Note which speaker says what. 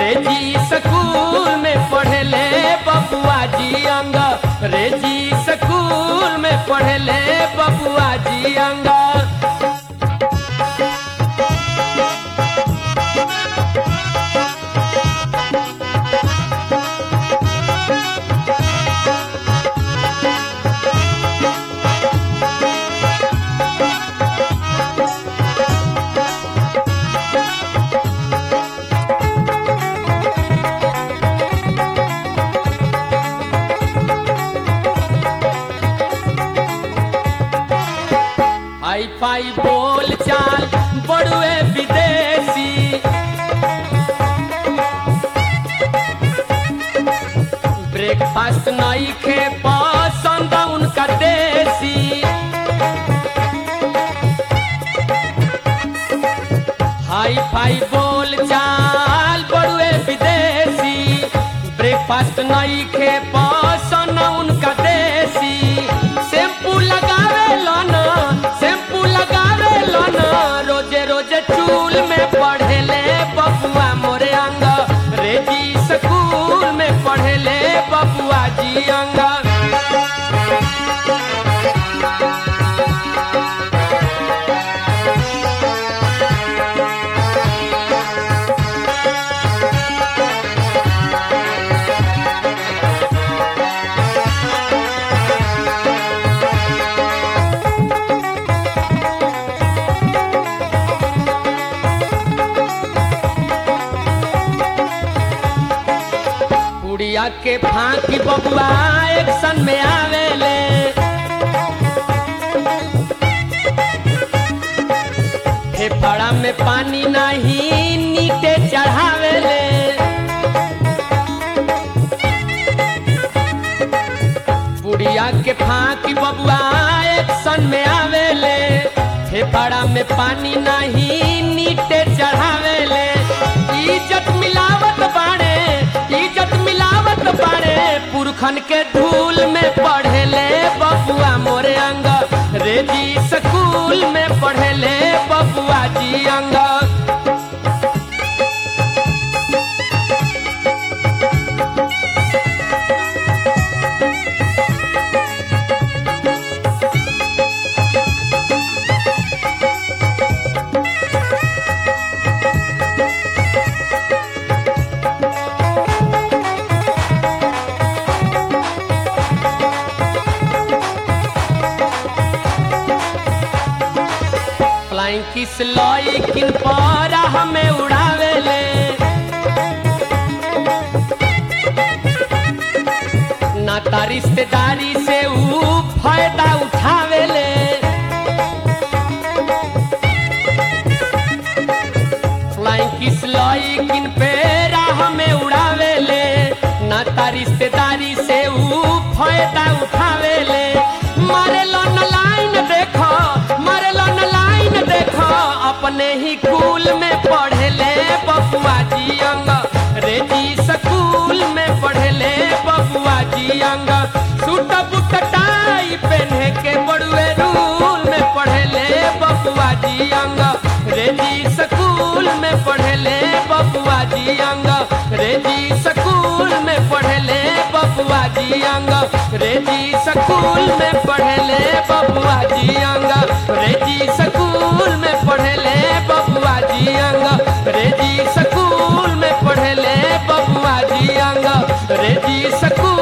Speaker 1: रे जी स्कूल में पढ़ले बबुआ जी अंग रे जी स्कूल में पढ़ले बबुआ जी अंग हाई फाई बोल चाल बड़ुए विदेशी ब्रेकफास्ट नहीं खे पसंद उनका देसी हाई फाई बोल चाल बड़ुए विदेशी ब्रेकफास्ट नहीं खे पसंद उनका देसी शैम्पू लगावे लन शैम्पू लगावे लन रोजे रोजे चूल में पढ़ेले बबुआ मोरे अंग रे जी स्कूल में पढ़ेले बबुआ जी अंग कुड़िया के फांकी बबुआ एक्शन में आवेले फेफड़ा में पानी नहीं नीचे चढ़ावेले बुढ़िया के फांकी बबुआ एक्शन में आवेले फेफड़ा में पानी नहीं नीचे चढ़ावेले इज्जत मिलावत बाड़े इज्जत मिलावत बाड़े पुरखन के धूल में पढ़ेले बबुआ मोरे अंग रे जी स्कूल में पढ़ेले बबुआ जी अंग फ्लाइंग किस लॉय किन पर हमें उड़ावेले नाता रिश्तेदारी से ऊ फायदा उठावेले फ्लाइंग किस लॉय किन पे हमें उड़ावेले नाता रिश्तेदारी से ऊ फायदा उठावेले मारे लन लाइन देखो मारे लन लाइन देखो अपने ही कुल में पढ़ेले बबुआ जी अंग रे जी स्कूल में पढ़ेले बबुआ जी अंग सूट बूट टाई पहने के बड़ुए रूल में पढ़ेले बबुआ जी अंग रे जी स्कूल में पढ़ेले बबुआ जी अंग रे जी स्कूल में पढ़ेले बबुआ जी अंग रे जी स्कूल में पढ़ेले बबुआ जी अंग रे जी स्कूल में पढ़ेले बबुआ जी अंग रे जी स्कूल में पढ़ेले बबुआ जी अंग रे जी स्कूल